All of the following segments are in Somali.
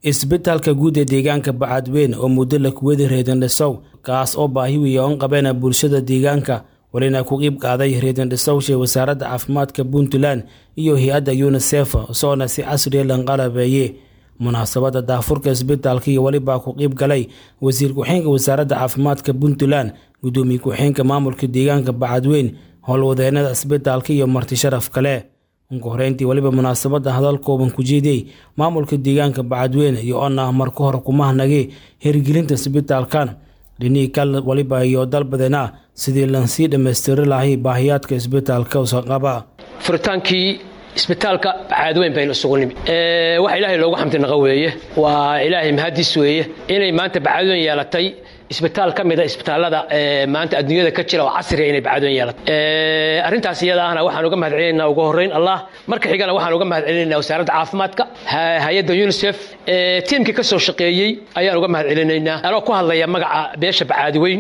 isbitaalka guud ee deegaanka bacadweyn oo muddo la kuwadi reedandhisow kaas oo baahi weya oon qabeena bulshada deegaanka walina ku qiib qaaday reedandhisowsha wasaaradda caafimaadka puntland iyo hay-adda yunisef soona si casriya lanqalabeeye munaasabadda daafurka isbitaalka iyo welibaa ku qiib galay wasiir ku-xeenka wasaaradda caafimaadka puntland gudoomiye ku-xeenka maamulka deegaanka bacadweyn howlwadeenada isbitaalka iyo marti sharaf kale ugu horeyntii weliba munaasabadda hadal kooban ku jeediyey maamulka deegaanka bacadweyne iyo oon ah marka hore kumahnagay hirgelinta isbitaalkan dhinihii kal waliba iyo dalbadeena sidii lansii dhammaystiri lahay baahiyaadka isbitaalka usaqaba furitaankii isbitaalka bacadweyn baynu isugu nimid waxa ilaahay loogu xamdi naqa weeye waa ilaahay mahadis weeye inay maanta bacadweyn yeelatay isbitaal ka mida isbitaallada maanta adduunyada ka jira oo casriga inay bacadweyn yeelatay arrintaas iyada ahna waxaan uga mahad celinaynaa ugu horrayn allah marka xigana waxaan uga mahad celinaynaa wasaaradda caafimaadka hay-adda unisef tiimkii ka soo shaqeeyey ayaan uga mahad celinaynaa anoo ku hadlaya magaca beesha bacadweyn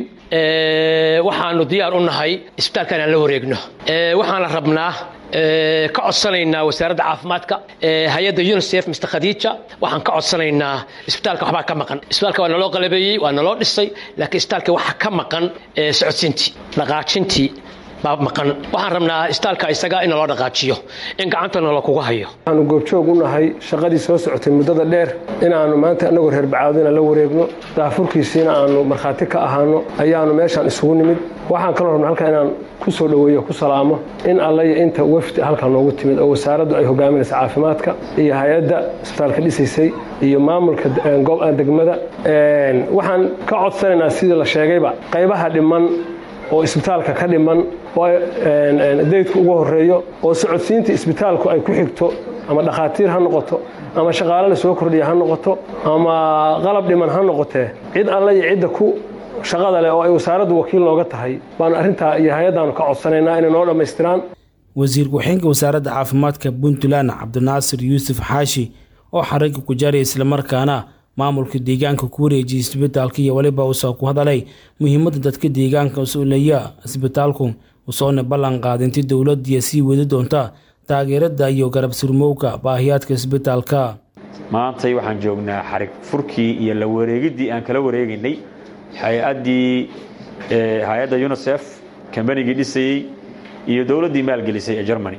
waxaanu diyaar u nahay isbitaalkan aan la wareegno waxaana rabnaa ka codsanaynaa wasaaradda caafimaadka hay-adda unisef mr khadiija waxaan ka codsanaynaa isbitaalka waxbaa ka maqan isbitaalka waa naloo qalabeeyey waa naloo dhisay laakiin isbitaalka waxaa ka maqan socodsiintii dhaqaajintii baa maqan waxaan rabnaa isbitaalka isaga in naloo dhaqaajiyo in gacanta nalo kugu hayo waxaanu goobjoog u nahay shaqadii soo socotay muddada dheer inaannu maanta annagoo reer bacaadina la wareegno daafurkiisiina aanu markhaati ka ahaano ayaanu meeshaan isugu nimid waxaan kaloo rabna halkaa inaan ku soo dhoweeyo ku salaamo in allaya inta wafdi halkan noogu timid oo wasaaraddu ay hogaaminaysa caafimaadka iyo hay-adda isbitaalka dhisaysay iyo maamulka degmada waxaan ka codsanaynaa sidii la sheegayba qaybaha dhiman oo isbitaalka ka dhiman oo daydku ugu horeeyo oo socodsiinta isbitaalku ay ku xigto ama dhakhaatiir ha noqoto ama shaqaale la soo kordhiya ha noqoto ama qalab dhiman ha noqotee cid alle iyo cidda ku shaqada leh oo ay wasaaraddu wakiil nooga tahay baanu arrintaa iyo hay-addaanu ka codsanaynaa inay noo dhammaystiraan wasiir ku-xeenka wasaaradda caafimaadka puntland cabdinaasir yuusuf xaashi oo xarigga ku jaaray islamarkaana maamulka deegaanka ku wareejiyay isbitaalka iyo weliba uusoo ku hadalay muhiimadda dadka deegaanka usuleeya isbitaalku usoona ballan qaadinti dowladdiiya sii wadi doonta taageerada iyo garab surmowga baahiyaadka isbitaalka maantay waxaan joognaa xarig furkii iyo la wareegiddii aan kala wareegaynay hay-addii hay-adda unisef kambanigii dhisayey iyo dowladdii maalgelisay ee germany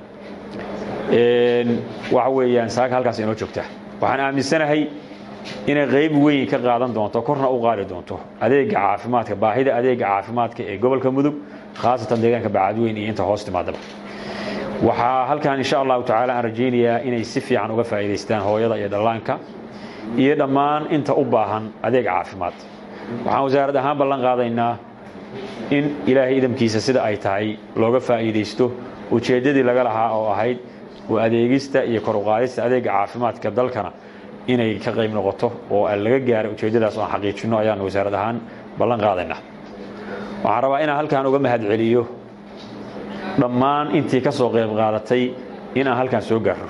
waxa weeyaan saaka halkaas inoo joogta waxaan aaminsanahay inay qayb weyn ka qaadan doonto korna u qaadi doonto adeega caafimaadka baahida adeega caafimaadka ee gobolka mudug khaasatan deegaanka bacadweyn iyo inta hoos timaadaba waxaa halkan insha allahu tacaala aan rajaynayaa inay si fiican uga faa'iidaystaan hooyada iyo dhallaanka iyo dhammaan inta u baahan adeeg caafimaad waxaan wasaarad ahaan ballan qaadaynaa in ilaahay idamkiisa sida ay tahay looga faa'iidaysto ujeeddadii laga lahaa oo ahayd waa adeegista iyo kor uqaadista adeega caafimaadka dalkana inay ka qayb noqoto oo laga gaaro ujeeddadaas oan xaqiijinno ayaanu wasaarad ahaan ballan qaadaynaa waxaan rabaa inaan halkaan uga mahad celiyo dhammaan intii ka soo qayb qaadatay inaan halkaan soo gaaro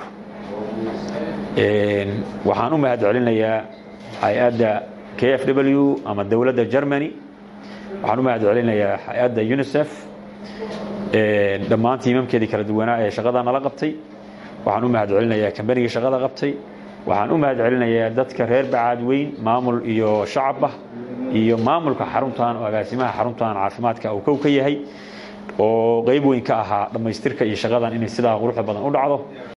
waxaan u mahad celinayaa hay-adda k f w ama dowladda germany waxaan u mahad celinayaa hay-adda unisef dhammaan tiimamkeedii kala duwanaa ee shaqada nala qabtay waxaan u mahad celinayaa kambanigii shaqada qabtay waxaan u mahad celinayaa dadka reer bacaadweyn maamul iyo shacabah iyo maamulka xaruntan oo agaasimaha xaruntan caafimaadka uu kow ka yahay oo qayb weyn ka ahaa dhammaystirka iyo shaqadan inay sidaa quruxda badan u dhacdo